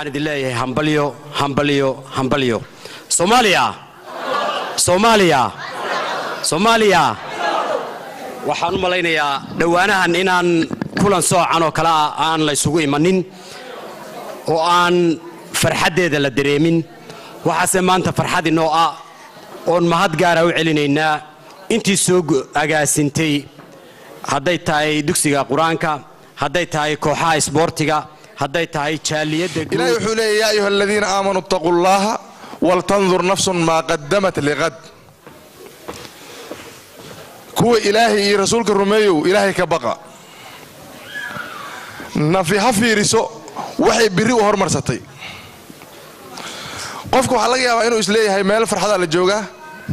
waxaan idin leeyahay hambalyo hambalyo hambalyo soomaaliya soomaaliya soomaaliya waxaan u malaynayaa dhowaanahan inaan kulan soocan oo kale ah aan la ysugu imanin oo aan farxaddeeda la dareemin waxaase maanta farxad inoo ah oon mahad gaara u celinaynaa intii soo agaasintay hadday tahay dugsiga qur-aanka hadday tahay kooxaha isboortiga hadday tahay jaaliyadda ilaahay wuxuu leeya yaa ayuha aladiina aamanuu ittaquu llaha waltandur nafsun maa qadamat liqad kuwa ilaahay iyo rasuulka rumeeyow ilaahay ka baqa nafi ha fiiriso waxay biri u hormarsatay qofka waxaa laga yaabaa inuu isleeyahay meel farxadaa la joogaa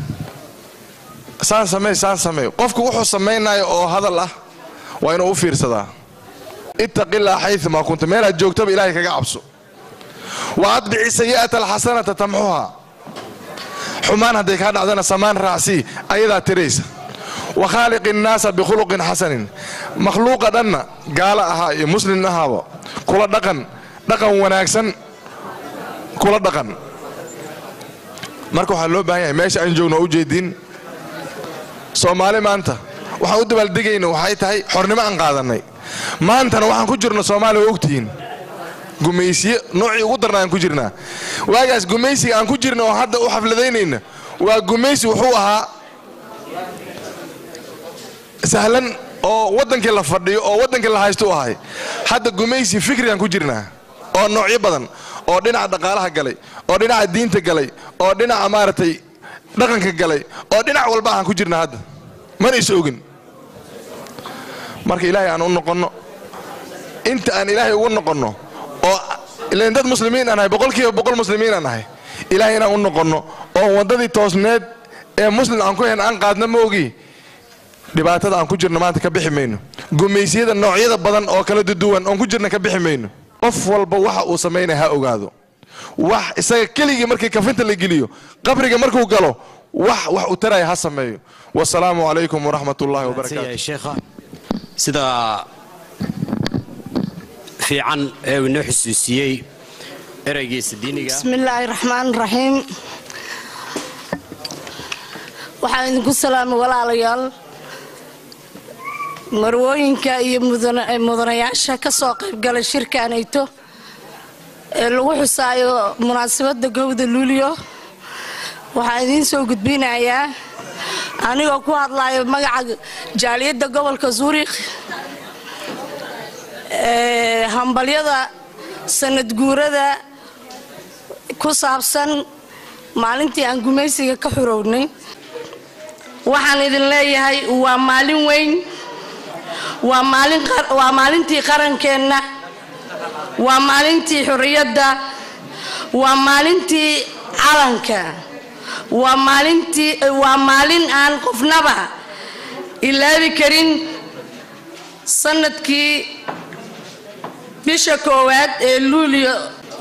saan samey saan samey qofku wuxuu samaynayo oo hadal ah waa inuu u fiirsadaa ittaqilaa xayumaa kunta meelaad joogtaba ilaahay kaga cabso wa adbici sayi'ata alxasanata tamxuha xumaan hadday kaa dhacdana samaan raacsii ayadaa tiraysa wa khaaliqi innaasa bikhuluqin xasanin makhluuqa dhanna gaala ahaa iyo muslin ahaaba kula dhaqan dhaqan wanaagsan kula dhaqan marka waxaa loo baahan yahay meesha aan joogno u jeediin soomaali maanta waxaan u dabaaldegayna waxay tahay xornimo aan qaadannay maantana waxaan ku jirno soomaaliya waa ogtihiin gumaysiye noocii ugu darna aan ku jirnaa waagaas gumaysiga aan ku jirna oo hadda u xafladaynayna waa gumaysi wuxuu ahaa sahlan oo waddankii la fadhiyo oo waddankii la haysto u ahay hadda gumaysi fikrigaan ku jirnaa oo noocyo badan oo dhinaca dhaqaalaha galay oo dhinaca diinta galay oo dhinaca maaragtay dhaqanka galay oo dhinac walba aan ku jirnaa hadda mana is ogin marka ilaahay aan u noqonno inta aan ilaahay ugu noqonno oo ilan dad muslimiin aan nahay boqolkiiba boqol muslimiin aan nahay ilaahay inaan u noqonno oo waddadii toosneed ee muslim aan ku hen aan qaadna ma ogi dhibaatada aan ku jirno maanta ka bixi mayno gumaysiyada noocyada badan oo kala duduwan oon ku jirna ka bixi mayno qof walba waxa uu samaynaya ha ogaado wax isaga keligii markii kafinta la geliyo qabriga markuu galo wax wax u taraya ha sameeyo wasalaamu calaykum waraxmat ullahi wabarakaatu sheekha sida fiican ee uu inoo xusuusiyey ereygiisa diiniga bismi illaahi raxmaan raxiim waxaan idinku salaamay walaalayaal marwooyinka iyo mudanayaasha ka soo qaybgalay shirkaanayto ee lagu xusaayo munaasabadda gowda luuliyo waxaan idiin soo gudbinayaa anigoo ku hadlayo magaca jaaliyadda gobolka zuurikh ee hambalyada sanad guurada ku saabsan maalintii aan gumaysiga ka xurownay waxaan idin leeyahay waa maalin weyn waa maalintii qarankeenna waa maalintii xurriyadda waa maalintii calanka waa maalintii waa maalin aan qofnaba ilaabi karin sanadkii bisha koowaad ee luulyo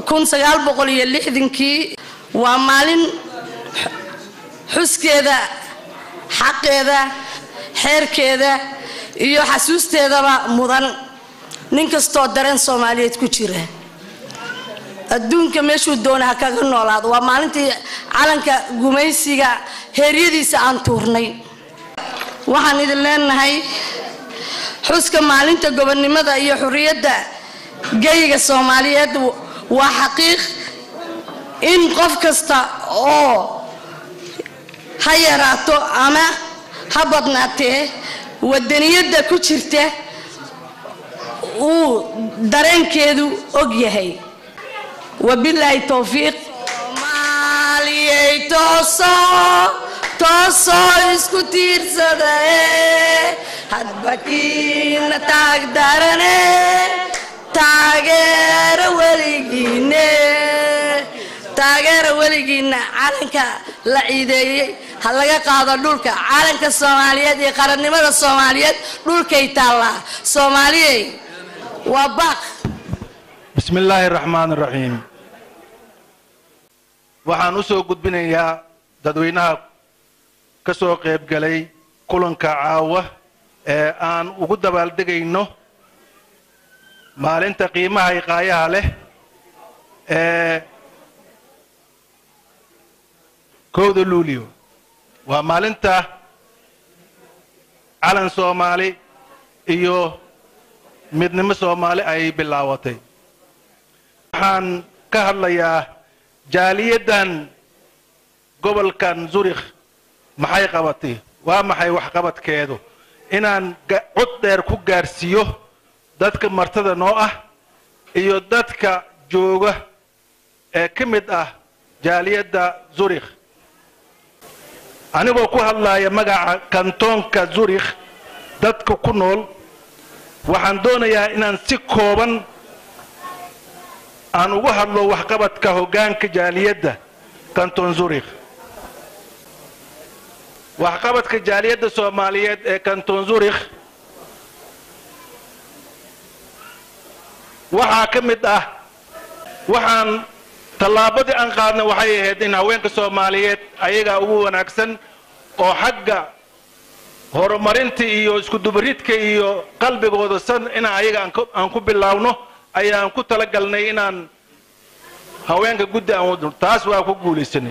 kii waa maalin xuskeeda xaqeeda xeerkeeda iyo xasuusteedaba mudan nin kastoo dareen soomaaliyeed ku jira adduunka meeshuu doona ha kaga noolaado waa maalintii calanka gumaysiga heeryadiisa aan tuurnay waxaan idin leenahay xuska maalinta gobonnimada iyo xurriyadda geyga soomaaliyeed waa xaqiiq in qof kasta oo ha yaraato ama ha badnaatee wadaniyadda ku jirta uu dareenkeedu og yahay wabilaahi towfiiq soomaaliyey tooso toosoo isku tiirsadae hadbakiina taag darane taageera weligiine taageera weligiinna calanka la ciideeyey ha laga qaado dhulka calanka soomaaliyeed iyo qarannimada soomaaliyeed dhulkay taallaa soomaaliyey waa baaq bismi illaahi araxmaan araxiim waxaan u soo gudbinayaa dadweynaha ka soo qaybgalay kulanka caawa ee aan ugu dabaaldegayno maalinta qiimaha iqaayaha leh ee kowda luulio waa maalinta calan soomaali iyo midnimo soomaali ay bilaawatay waxaan ka hadlayaa jaaliyaddan gobolkan zurikh maxay qabatay waa maxay waxqabadkeedu inaan cod dheer ku gaarsiiyo dadka martada noo ah iyo dadka jooga ee ka mid ah jaaliyadda zurikh anigoo ku hadlaya magaca kantoonka zurikh dadka ku nool waxaan doonayaa inaan si kooban aan uga hadlo waxqabadka hoggaanka jaaliyadda kanton zurikh waxqabadka jaaliyadda soomaaliyeed ee kanton zurikh waxaa ka mid ah waxaan tallaabadii aan qaadna waxay ahayd in haweenka soomaaliyeed ayagaa ugu wanaagsan oo xagga horumarinta iyo iskudubaridka iyo qalbigooda san inaan ayaga aan ku bilaawno ayaan ku talagalnay inaan haweenka guddi aan wadno taas waa ku guulaysanay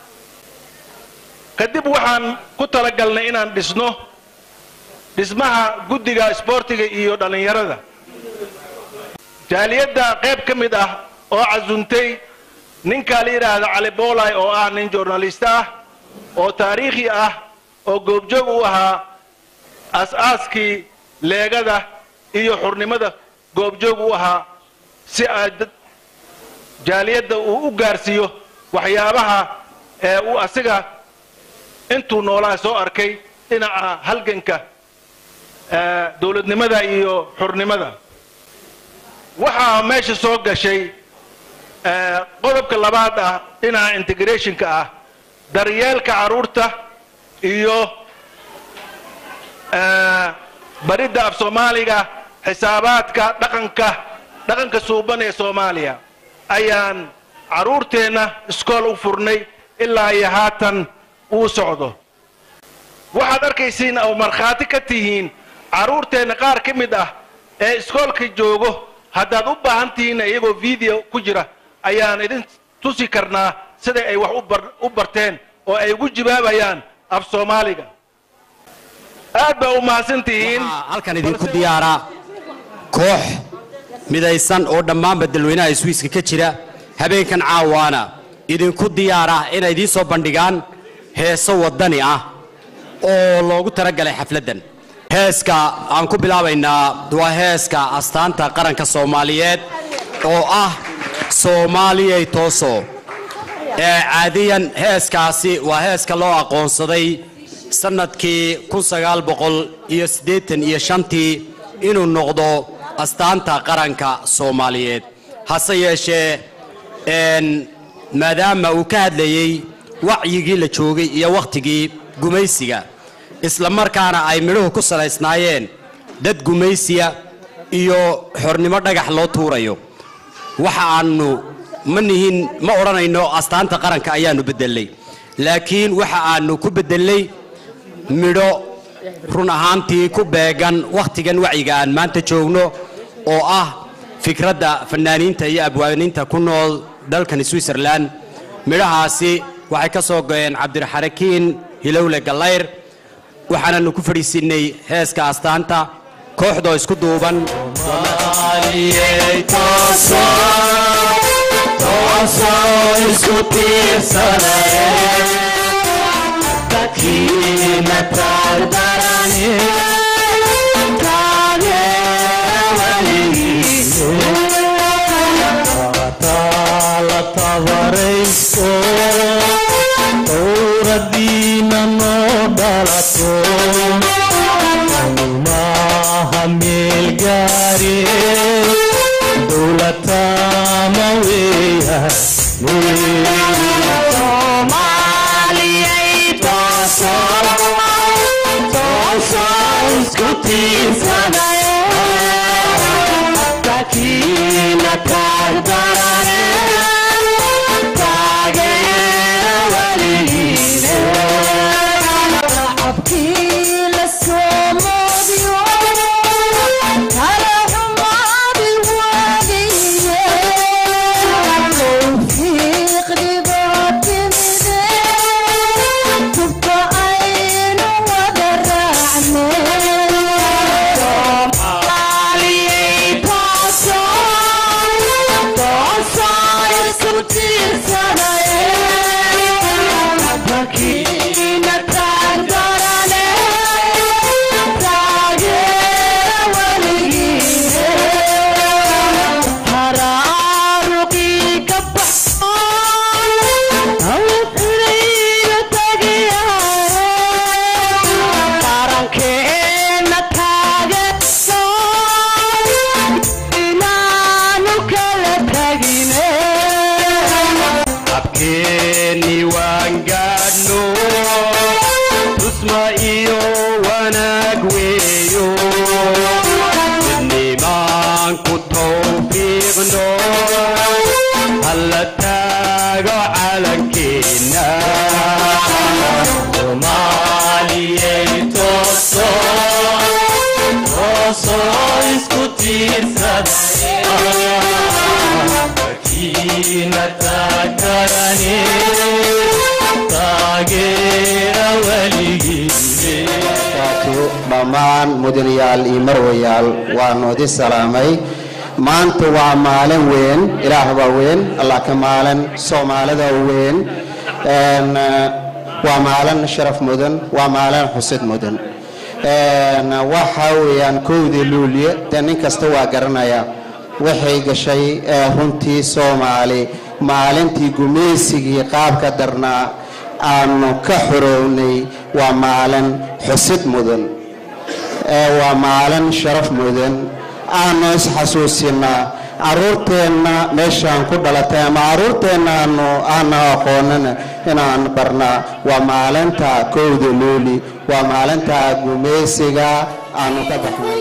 kadib waxaan ku talagalnay inaan dhisno dhismaha guddiga isboortiga iyo dhallinyarada jaaliyadda qayb ka mid ah oo casuntay ninkaa la yidhaahda cali boolay oo ah nin journalist ah oo taariikhi ah oo goobjoog u ahaa as-aaskii leegada iyo xurnimada goobjoog u ahaa si ay jaaliyadda uu u gaarsiiyo waxyaabaha ee uu asiga intuu noolaa soo arkay dhinaca halganka dowladnimada iyo xurnimada waxaa meesha soo gashay qodobka labaad ah dhinaca integrationka ah daryeelka carruurta iyo baridda af soomaaliga xisaabaadka dhaqanka dhaqanka suuban ee soomaaliya ayaan carruurteenna iskool u furnay ilaa iyo haatan uu socdo waxaad arkaysiin oo markhaati ka tihiin carruurteenna qaar ka mid ah ee iskoolka joogo haddaad u baahan tihiin iyagoo video ku jira ayaan idin tusi karnaa sida ay wax u barteen oo ay ugu jawaabayaan af soomaaliga aad baa u mahadsan tihiin waxaa halkan idinku diyaara koox midaysan oo dhammaanba dalweynaha swiiska ka jira habeenkan caawaana idinku diyaara inay idiin soo bandhigaan heeso waddani ah oo loogu talagalay xafladdan heeska aan ku bilaabaynaa waa heeska astaanta qaranka soomaaliyeed oo ah soomaaliyay tooso ee caadiyan heeskaasi waa heeska loo aqoonsaday sannadkii kun sagaal boqol iyo siddeetan iyo shantii inuu noqdo astaanta qaranka soomaaliyeed hase yeeshee maadaama uu ka hadlayey wacyigii la joogay iyo wakhtigii gumaysiga isla markaana ay midhuhu ku salaysnaayeen dad gumaysiya iyo xornimo dhagax loo tuurayo waxa aanu ma nihin ma odhanayno astaanta qaranka ayaannu beddelnay laakiin waxa aanu ku beddelnay midho run ahaantii ku beegan wakhtigan wacyiga aan maanta joogno oo ah fikradda fanaaniinta iyo abwaaniinta ku nool dalkan switzerland midhahaasi waxay ka soo go'een cabdiraxarakiin hilowle gallayr waxaananu ku fadhiisiinay heeska astaanta kooxdoo isku duuban owradiina noo dhalato maha meel gaare dowlatama weya Thank you. weeyo midnimaanku tawfiiqno halla taago calankeenna soomaaliyey tooso tooso isku tiirsada wakiina taagarane taageera weligiine dhammaan mudanayaal iyo marwayaal waanu idi salaamay maanta waa maalin weyn ilaah baa weyn allah ka maalin soomaalida weyn Een, eh, waa maalin sharaf mudan waa maalin xusid mudan Een, waxa weeyaan kowdii luulye dee nin kasta waa garanaya waxay gashay eh, runtii soomaali maalintii gumaysigii qaabka darnaa aanu ka xorownay waa maalin xusid mudan ee waa maalin sharaf mudan aanu isxasuusinaa caruurteenna meeshaan ku dhalatay ama caruurteenna aanu aana aqoonin inaan barnaa waa maalinta kowda luuli waa maalinta gumaysiga aanu ka baxnay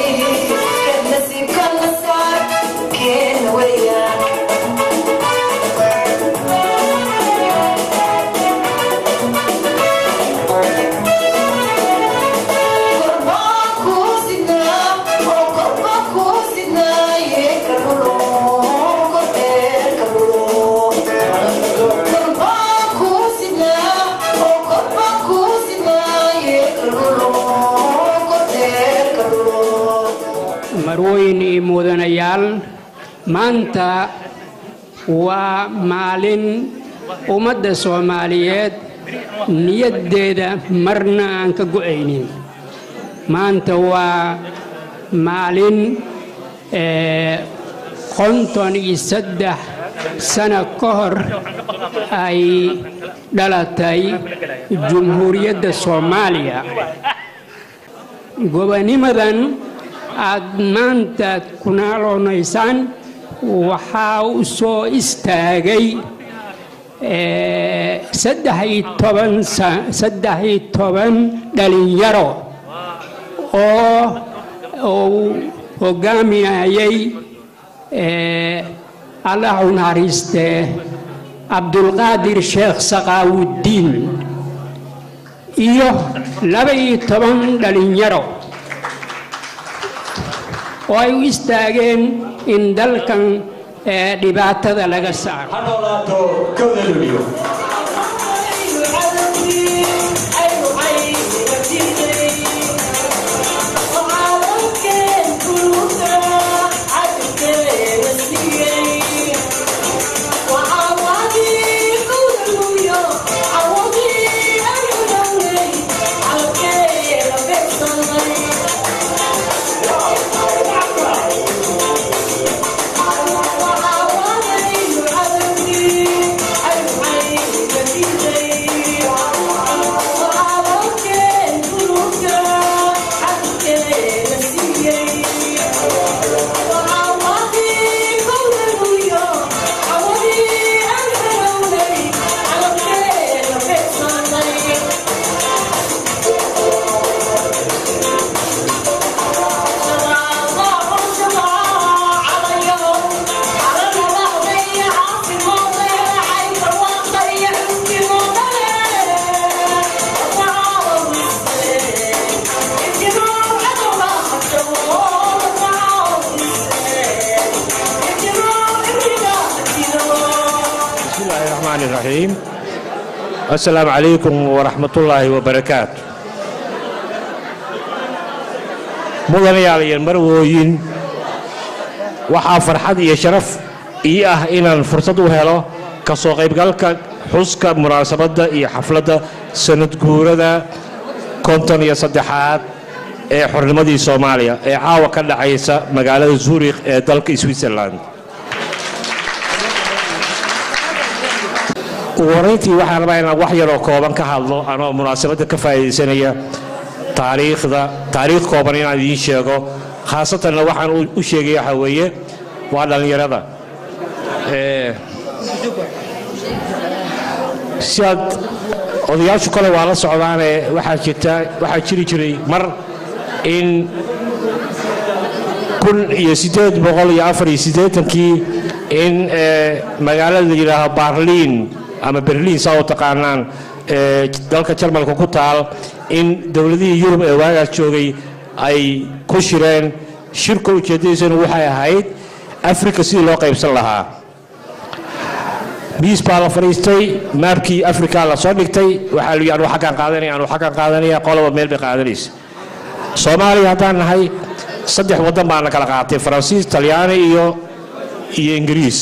Yeah. maanta waa maalin ummadda soomaaliyeed niyaddeeda marna aan ka go'aynin maanta waa maalin ee, konton iyo saddex sano ka hor ay dhalatay jumhuuriyadda soomaaliya gobonimadan aad maanta ku naaloonaysaan waxaa u soo istaagay eh, saddex iyo toban sa- saddex iyo toban dhalinyaro oo uu hogaaminayay eh, allah u naxariistee cabdulqaadir sheekh saqaawuddiin iyo laba iyo toban dhalinyaro oo ay u istaageen in dalkan eh, dhibaatada laga saaro بسم الله الرحمن الرحيم السلام عليكم ورحمة الله وبركاته mudanayaal iyo marwooyin waxaa farxad iyo sharaf ii ah inaan fursad u helo ka soo qaybgalka xuska munaasabadda iyo xafladda sanad guurada konton iyo saddexaad ee xornimadii soomaaliya ee caawa ka dhacaysa magaalada zuurikh ee dalka switzerland ugu horrayntii waxaan rabaa inaan wax yaroo kooban ka hadlo anoo munaasabadda ka faa'iidaysanaya taariikhda taariikh kooban inaan idiin sheego khaasatanna waxaan u- u sheegaya waxaa weeye waa dhallinyarada Ee, si aad odayaashu kale waa la socdaane waxaa jirta waxaa jiri jiray mar in kun iyo siddeed boqol iyo afar iyo siddeetankii in ee, magaalada la yidhaaho barliin ama berliin saa u taqaanaan ee dalka jarmalka ku taal in dowladihii yurub ee waagaas joogay ay ku shireen shirka ujeeddadiisana waxay ahayd afrika sidii loo qaybsan lahaa biis baa la fadhiistay maabkii afrika la soo dhigtay waxaa la yidhi anu xaggaan qaadanaya anu xaggaan qaadanaya qoloba meel bay qaadanaysa soomaaliya haddaan nahay saddex waddan baana kala qaatay faransiis talyaani iyo iyo ingiriis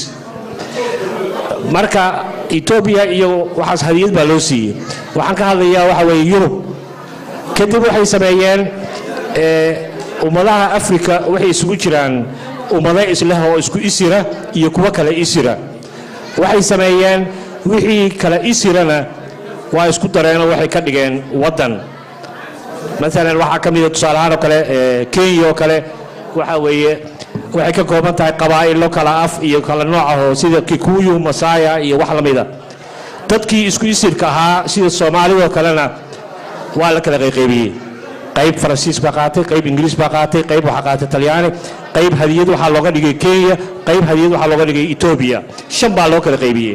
marka etoobiya iyo waxaas hadiyad baa loo siiyey waxaan ka hadlayaa waxa weeye yurub kadib waxay sameeyeen ee, ummadaha afrika waxay isugu jiraan ummado isleh oo isku isira iyo kuwo kale isira waxay sameeyeen wixii kale isirana waa isku dareenoo waxay ka dhigeen waddan maalan waxaa ka mida tusaalahaan oo kale ee, kenya oo kale waxa weeye waxay ka kooban tahay qabaa'ilo kala af iyo kala nooc ahoo sida kikuyu masaya iyo wax la mida dadkii isku isirka ahaa sida soomaalidoo kalena waa la kala qayqaybiyey qayb faransiis baa qaatay qayb ingiriis baa qaatay qayb waxaa qaatay talyaani qayb hadiyad waxaa looga dhigay kenya qayb hadiyad waxaa looga dhigay etoobiya shan baa loo kala qaybiyey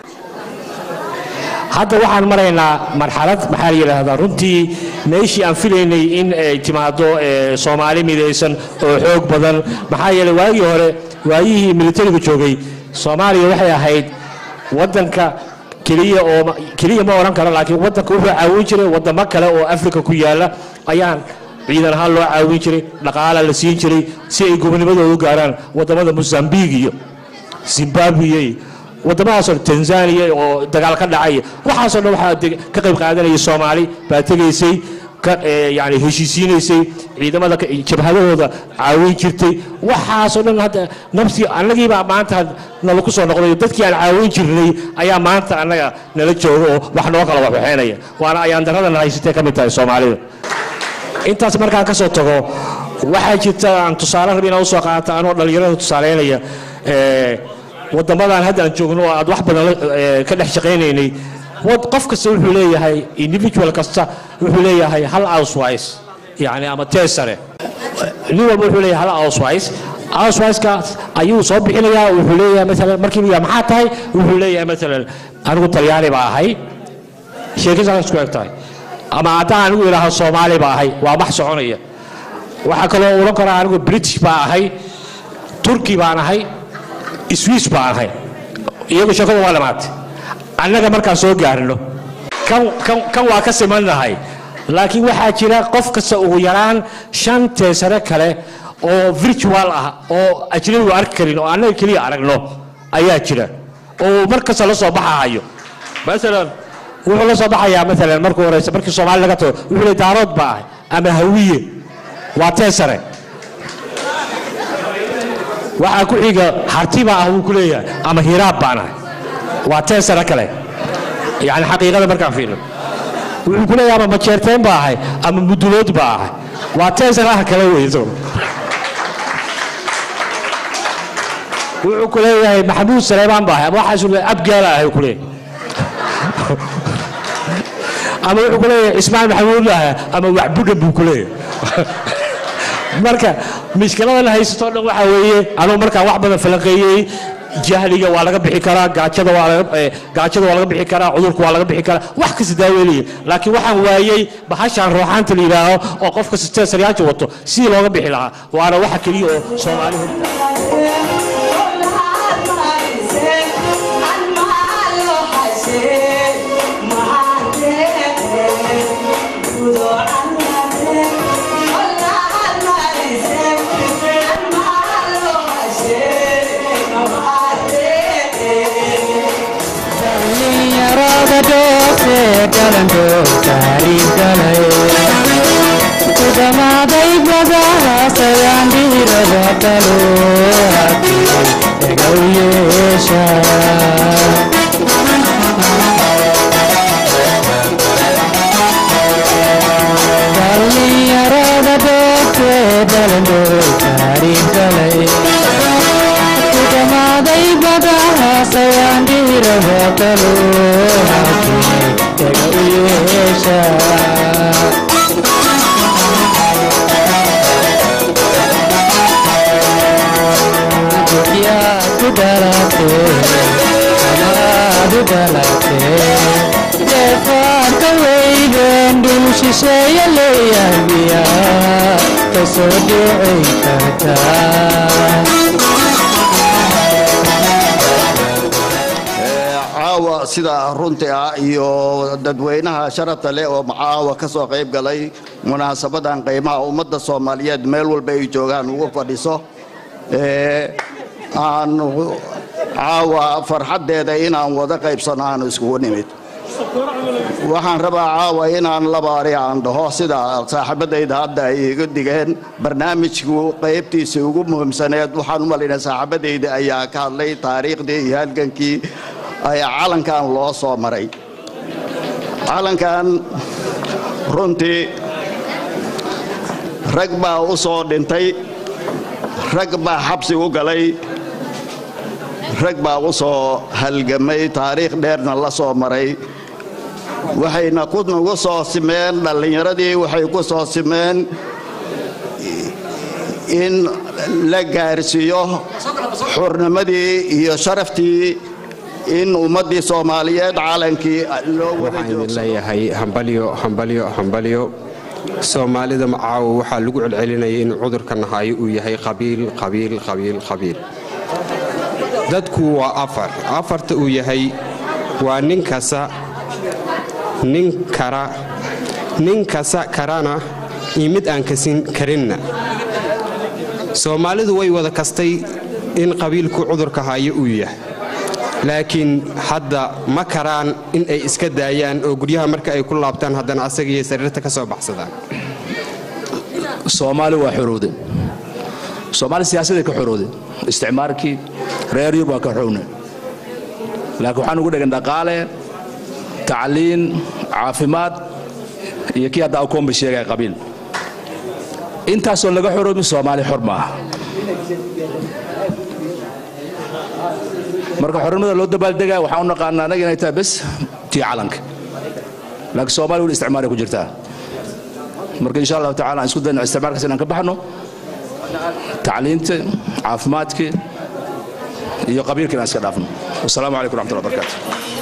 hadda waxaan maraynaa marxalad maxaa la yidhaahdaa runtii meeshii aan filaynay in ay timaado ee, soomaali midaysan oo xoog badan maxaa yeelay waagii hore waayihii militariga joogay soomaaliya waxay ahayd waddanka keliya oo keliya ma odhan karo laakiin waddanka wuxuu caawin jiray waddamo kale oo afrika ku yaala ayaan ciidan ahaan loo caawin jiray dhaqaala la siin jiray si ay gobonimadooda u gaaraan waddamada mosambiq iyo zimbabwe iyo waddamadaasoo tanzania oo dagaal ka dhacay waxaasoo dhan waxaa deg- ka qayb qaadanayay soomaali baa tegaysay ka eh, yani heshiisiinaysay ciidamada ka- jabhadahooda caawin jirtay waxaasoo dhan hadda nafsi annagiibaa maanta nala ku soo noqday dadkii aan caawin jirnay ayaa maanta annaga nala jooga oo wax noo kala waxwaxeynaya waana ayaan daradana haysatay ka mid tahay soomaalida intaas markaan ka soo tago waxaa jirta aan tusaale rab inaan usoo qaata anoo dhallinyarada tusaaleynaya eh, waddamadan hadda aan joogno oo aad wax badan la- eh, ka dhex shaqaynaynay wad- qof kasta wuxuu leeyahay individual kasta wuxuu leeyahay hal auswise yani ama teesare nin walba wuxuu leeyahay hal auswise auswisekaas ayuu soo bixinayaa wuxuu leeyahay maalan markii la yidhaha maxaa tahay wuxuu leeyahay maalan anigu talyaani baa ahay sheekadaas ku eg tahay ama haddaan anigu idhaaho soomaali baa ahay waa max soconaya waxaa kaloo odhan karaa anigu british baa ahay turki baan ahay swiss baan ahay iyagu sheekadu waa dhamaatay annaga markaan soo gaarno kan kan kan waa ka simannahay laakiin waxaa jira qof kasta ugu yaraan shan teesare kale oo virtual ah oo ajnabigu arki karin oo annaga keliya aragno ayaa jira oo mar kasta la soo baxahayo maalan wuxuu la soo baxayaa maalan markuu horeysa markii soomaali laga tago wuxuu leey daarood baa ahay ama hawiye waa teesare waxaa ku xiga hartiba ah wuu ku leeyahay ama hiraab baan ahay waa teesare kale yani xaqiiqada markaan fiirno wuxuu ku leeyahay ama majeerteen baa ahay ama mudulood baa ahay waa teesaraha kale wey isagu wuxuu ku leeyahay maxamuud saleebaan baa ahay ama waxaasu leeyahay abgaala ahay ku leeyahay ama wuxuu ku leeyahay ismaan maxamuud ahay ama waxbudhan buu ku leeyahay marka mishkiladan haysatoo dhan waxaa weeye anugu markaan wax badan falanqeeyey jahliga waa laga bixi karaa gaajada waa laga eh, gaajada waa laga bixi karaa cudurka waa laga bixi karaa wax kasta daaweynaya laakiin waxaan waayey bahashaan ruuxaanta la yidhaaho oo qofka steesaryaasha wato sidii looga bixi lahaa waana waxa keliya oo soomaali Yarada doose galando taariikh galay kudamaaday badaha sayaan dhiirada talo egow yeesha dhallinyarada doose galando taariikh galay kudamaaday badaha sayaan dhiirada talo ega u yeesha yaa ku dhalatee amaadu dhalatee deefaanka weydeen dhul shisheeye leeyahabiyaa kasoo dhicin kartaa caawa sida runtii ah iyo dadweynaha sharafta leh oo caawa ka soo qayb galay munaasabadan qiimaha ummadda soomaaliyeed meel walba ay joogaan ugu fadhiso ee aan caawa farxaddeeda inaan wada qaybsano aanu iskugu nimid waxaan rabaa caawa inaan labaari aan dhaho sida saaxiibadayda hadda ay iga digeen barnaamijku qaybtiisii ugu muhiimsaneed waxaan u malaynaa saaxiibadayda ayaa ka hadlay taariikhdii iyo halgankii ay calankan loo soo maray calankan runtii rag baa u soo dhintay rag baa xabsi u galay rag baa u soo halgamay taariikh dheerna la soo maray waxayna ku nagu soo simeen dhallinyaradii waxay ku soo simeen in la gaarsiiyo xurnimadii iyo sharaftii in ummaddii soomaaliyeed caalankii loo wada waxaan idin leeyahay hambalyo hambalyo hambalyo soomaalida macaawo waxaa lagu celcelinayay in cudurkan hayo uu yahay qabiil qabiil qabiil qabiil dadku waa afar afarta uu yahay waa nin kasa nin kara nin kasa karana iyo mid aan kasin karinna soomaalidu way wada kastay in qabiilku cudurka hayo uu yahay laakiin hadda ma karaan in ay iska daayaan oo guryaha marka ay ku laabtaan haddana asagiiyo sariirta ka soo baxsadaan soomaali waa xorowde soomaali siyaasaday ka xorowde isticmaalkii reer yurub waa ka xowne laakiin waxaan ugu dhegan dhaqaale tacliin caafimaad iyo kii hadda akoomba sheegaya qabiil intaasoo laga xoroobi soomaali xor maaha marka xornimada loo dabaaldegaya waxaan u naqaanaa anaga inay tahay bes tii calanka laakiin soomaali weli isticmaalay ku jirtaa marka insha allahu tacala aan isku dayno isticmaalkaas inaan ka baxno tacliinta caafimaadka iyo qabiilka inaan iska dhaafno wasalaamu calaykum raxmatullahi barakaatu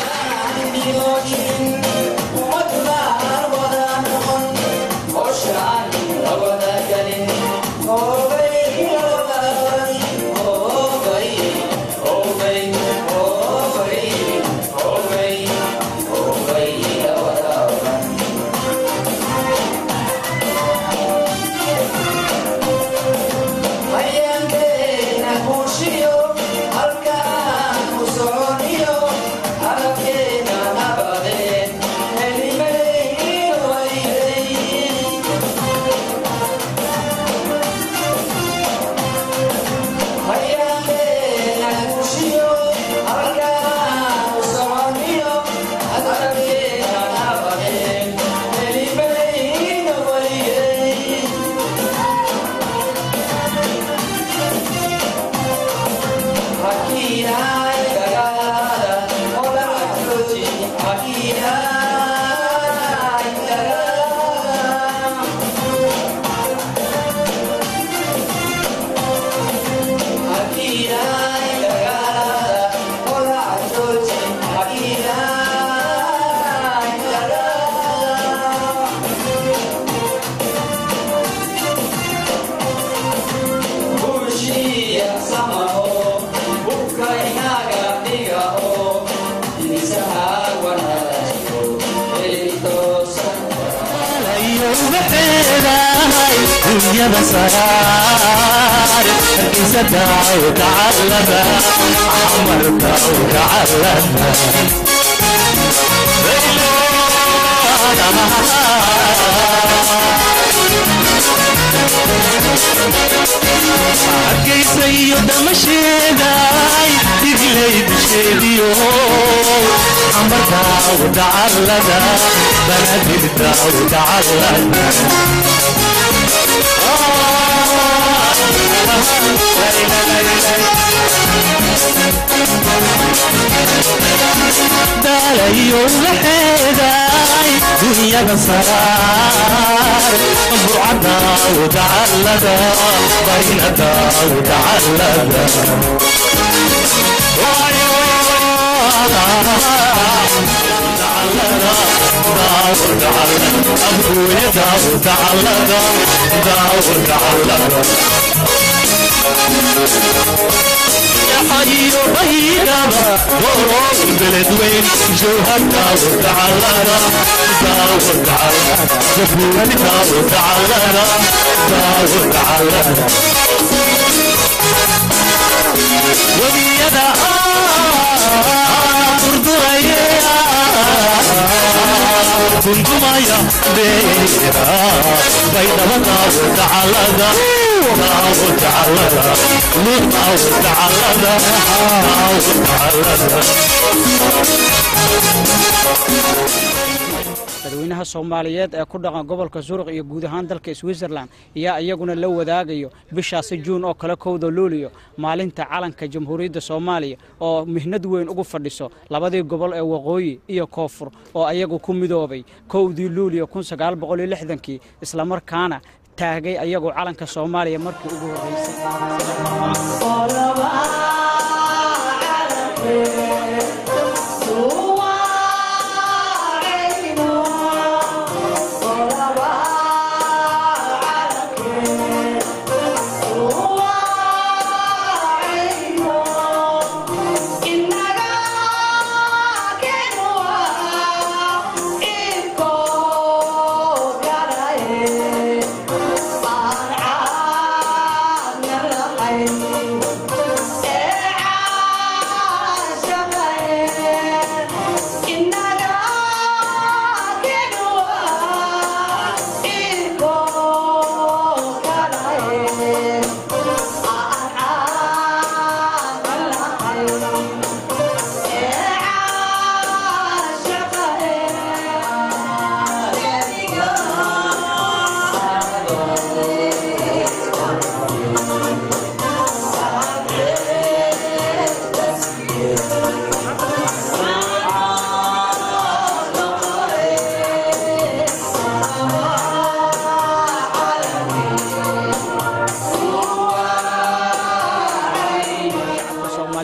dunyada sagaar hargeysa daaw tacallada camal daaw tacallada hargeysa iyo dhamasheeday diglay bisheediyo camar daaw tacallada banadir daaw tacallada daalayo waxeeday dunyada saraar burcadaaw tacallada baynadaaw tacallada أبويا داو تعلقا داو تعلقا يا حي بينما وروح بلد وين جوها داو تعلقا داو تعلقا زبون داو تعلقا داو تعلقا وبيدا كنتمايا بيرا بينما داو تعلقا داو تعلقا داو تعلقا داو تعلقا dadweynaha soomaaliyeed ee ku dhaqan gobolka suruq iyo guud ahaan dalka switzerland ayaa iyaguna la wadaagayo bishaasi juun oo kale kowda luuliyo maalinta calanka jamhuuriyadda soomaaliya oo mihnad weyn ugu fadhiso labadii gobol ee waqooyi iyo koonfur oo ayagu ku midoobay kowdii luuliyo kii islamarkaana taagay ayagu calanka soomaaliya markii ugu horreysay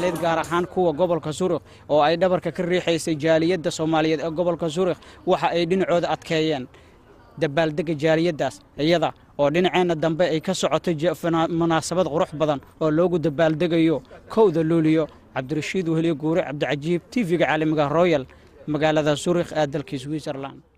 soomaaliyeed gaar ahaan kuwa gobolka surikh oo ay dhabarka ka riixaysay jaaliyadda soomaaliyeed ee gobolka surikh waxa ay dhinacooda adkeeyeen dabaaldega jaaliyaddaas iyada oo dhinaceenna dambe ay ka socoto munaasabad qurux badan oo loogu dabaaldegayo kowda luuliyo cabdirashiid weheliye guure cabdicajiib tv-ga caalamiga royal magaalada surikh ee dalka switzerland